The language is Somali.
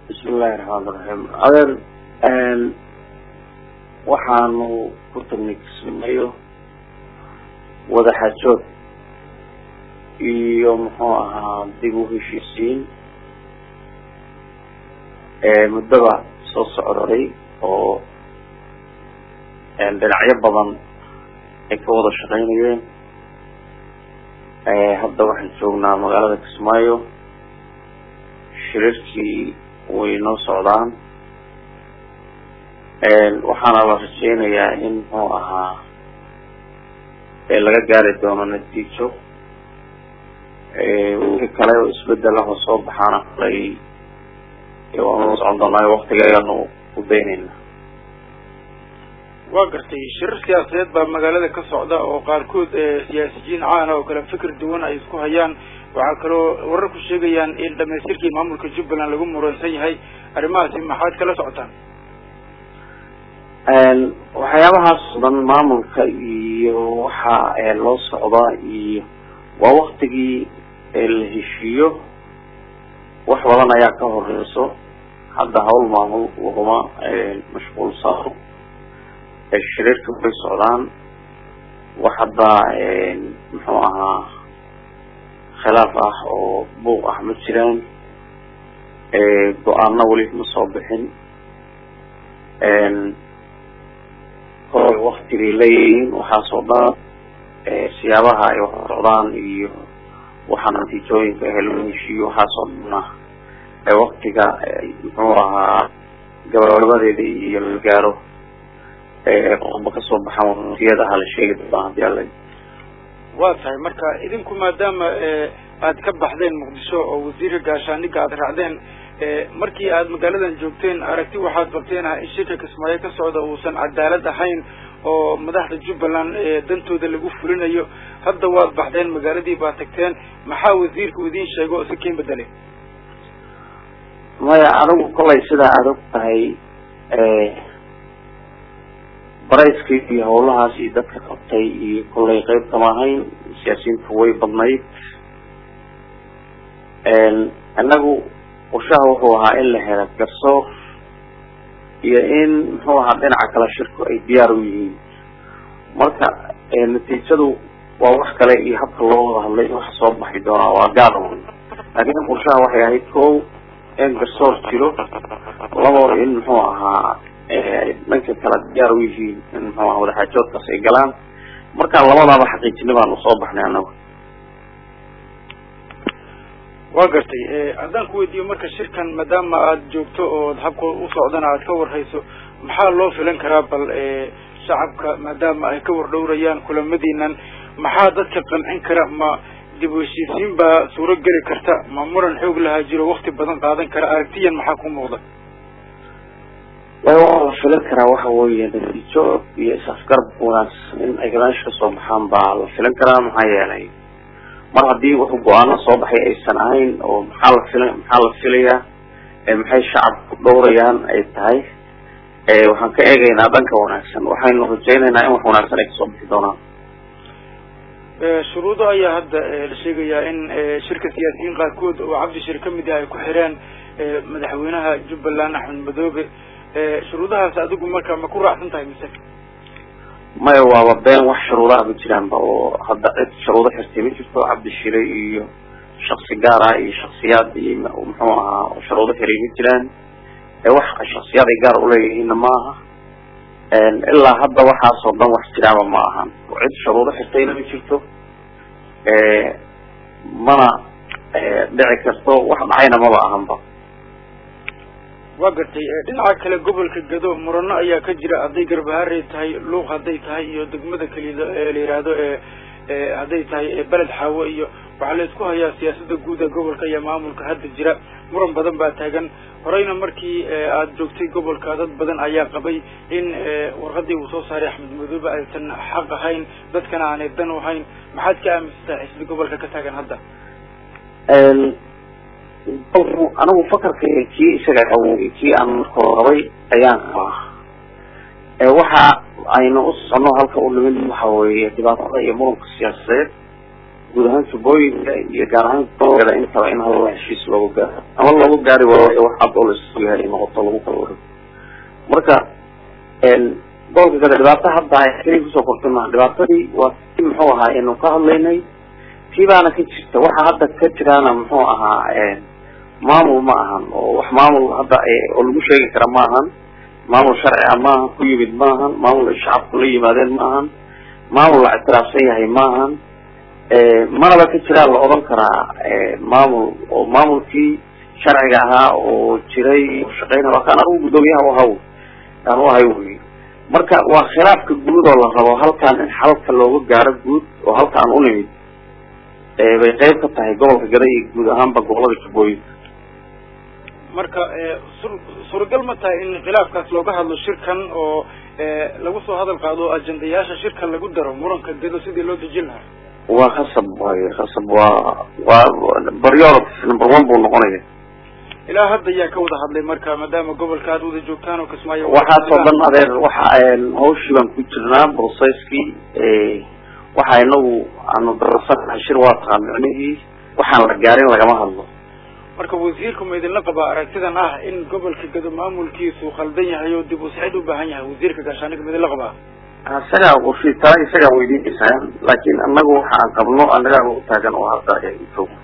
bismillahi raxmaan raxiim adeer waxaanu ku tagnay kismayo wadaxaajood iyo muxuu ahaa dib u heshiisiin muddaba soo socday oo dhinacyo badan ay ka wada shaqeynayeen hadda waxaan joognaa magaalada kismaayo shirarkii way noo socdaan waxaana la rajeynayaa in muxuu ahaa laga gaari doono natiijo wixii kale oo isbedel ah oo soo baxaana kalay waanu socon doonaa waktiga ayaanu u daynayna waa gartay shirar siyaasadeed baa magaalada ka socda oo qaarkood siyaasiyiin caana oo kale fikir duwan ay isku hayaan waxaa kaloo wararku sheegayaan in dhamaystirkii maamulka jubbaland lagu muransan yahay arrimahaasi maxaad kala socotaan waxyaabahaas o dhan maamulka iyo waxa loo socdaa iyo waa waktigii la heshiiyo wax badan ayaa ka horeyso hadda hawl maamul laguma mashquulsano shirarka way socdaan wax hadda muxuu ahaa khilaaf ah oo buuq ah ma jiraan go-aano weli ma soo bixin kolay wakti bay leeyihiin waxaasoo dhan siyaabaha ay wax socdaan iyo waxa natiijooyinka ah lagu heshiiyo waxaasoo dhan ah waktiga muxuu ahaa gabagabadeeda iyo la gaaro qodoba kasoo baxaan waqtiyadaha la sheegi doonaa hadii ala waa tahay marka idinku maadaama aad ka baxdeen muqdisho oo wasiirka gaashaaniga aad raacdeen markii aad magaaladan joogteen aragti waxaad qabteen ah in shirka kismaayo ka socda uusan cadaalad ahayn oo madaxda jubbaland dantooda lagu fulinayo hadda waad baxdeen magaaladii baad tagteen maxaa wasiirka idiin sheego oo si kiin bedelay maya anigu kolay sidaa aad og tahay barayskii iyo hawlahaas iyo dadka qabtay iyo kollay qeyb kama ahayn siyaasiyiintu way badnayd inagu qorshaha wuxuu ahaa in la helo garsoor iyo in muxuu ahaa dhinaca kale shirku ay diyaar u yihiin marka natiijadu waa wax kale iyo habka loo wada hadlay waxa soo baxi doonaa waa gaar laakiin qorshaha waxay ahayd ko in garsoor jiro labo in muxuu ahaa dhanka kale diyaar u yihiin in muxuu aha wadaxaajoodkaas ay galaan markaan labadaaba xaqiijina baanu soo baxnay anagu waa gartay haddaan ku weydiiyo marka shirkan maadaama aad joogto ood habka u socdana aad ka warhayso maxaa loo filan karaa bal shacabka maadaama ay ka wardhowrayaan kulamadiinan maxaa dadka qancin kara ma dib u heshiisiin baa suuro geli karta ma muran xoog lahaa jiro wakti badan qaadan kara aragtiyan maxaa ku muuqda waa la filan karaa waxa weeye natiijo iyo is-afgarab wanaagsan in ay meesha kasoo baxaan baa la filan karaa maxaa yeelay mar haddii wuxuu go-aano soo baxay aysan ahayn oo maxaa la fila maxaa la filayaa maxay shacabku dhowrayaan ay tahay waxaan ka eegaynaa dhanka wanaagsan waxaynu rajaynaynaa in wax wanaagsan ay kasoo bixi doonaan shuruudo ayaa hadda la sheegayaa in shirka siyaasiyiin qaarkood oo cabdishir kamid ah ay ku xireen madaxweynaha jubbaland axmed madoobe shuruudahaas adigu marka ma ku raacsan tahay mise maya waaba been wax shuruudaha ma jiraanba oo hadda cid shuruudo xirtay ma jirto cabdishire iyo shaksi gaar ah iyo shaksiyaad iyo muxuu ahaa shuruudo xiray ma jiraan wax shaksiyaad ay gaar uleeyihiinna ma aha ilaa hadda waxaasoo dhan wax jiraaba ma ahan cid shuruudo xirtayna ma jirto mana dhici karto wax dhacayna maba ahanba waa gartay dhinaca kale gobolka gado murano ayaa ka jira hadday garbaharey tahay luuq hadday tahay iyo degmada keliya la yihahdo hadday tahay beled xaawo iyo waxaa la isku hayaa siyaasada guud ee gobolka iyo maamulka hadda jira muran badan baa taagan horeyna markii aad joogtay gobolka dad badan ayaa qabay in warqadii uu soo saaray axmed madoobe aysan xaq ahayn dadkana aanay dan u hayn maxaad ka aaminsantahay xisbi gobolka ka taagan hadda anigu fakarka kii isaga awey kii aan markoo qabay ayaan qabaa waxa aynu u socono halka u nimid waxa weeye dhibaatada iyo muranka siyaasadeed guud ahaan jubbooyinka iyo gaar ahaan gobolada intaba in hal heshiis loogu gaaro ama loogu gaari waayo wax cad oo laisugu yahay noqoto lagu kala wareego marka gobolka gada dhibaato hadda keliya kusoo kortay maha dhibaatadii waa si muxuu ahaa aynu ka hadlaynay tii baana ka jirta waxa hadda ka jiraana muxuu ahaa maamul ma ahan oo wax maamul hadda oo lagu sheegi kara ma ahan maamul sharci ah maahan ku yimid ma ahan maamul ay shacabku la yimaadeen ma ahan maamul la ictiraafsan yahay ma ahan manaba ka jiraa la odhan karaa maamul oo maamulkii sharciga ahaa oo jiray shaqeynaya waa kaan anigu guddoomiyaha uhaw aan u ahay wey marka waa khilaafka guud oo la rabo halkan in xalka looga gaaro guud oo halkaan u nimid bay qeyb ka tahay gobolka gada iyo guud ahaanba gobolada jubbooyinka marka sur suuragal ma tahay in khilaafkaas looga hadlo shirkan oo lagu soo hadal qaado ajendayaasha shirkan lagu daro muranka gado sidii loo dejin lahaa waa khasab waay khasab waa waa baryorod number one buu noqonaya ilaa hadda ayaa ka wada hadlay marka maadaama gobolka aad wada joogtaan oo kismaayo waxaasoo dhan adeer waxa hawshii baan ku jirnaa processkii waxa inagu aanu darasanahay shir waa taqaan micnihii waxaan la gaarin lagama hadlo marka wasiirku ma idinla qabaa aragtidan ah in gobolka gado maamulkiisu khaldan yahay oo dib u sixid u baahan yahay wasiirka gaashaaniga ma idinla qabaa isagaa qorshe taa isagaa weydiinaysaa laakiin anagu waxa aan qabno anagaa u taagan oo hadda joog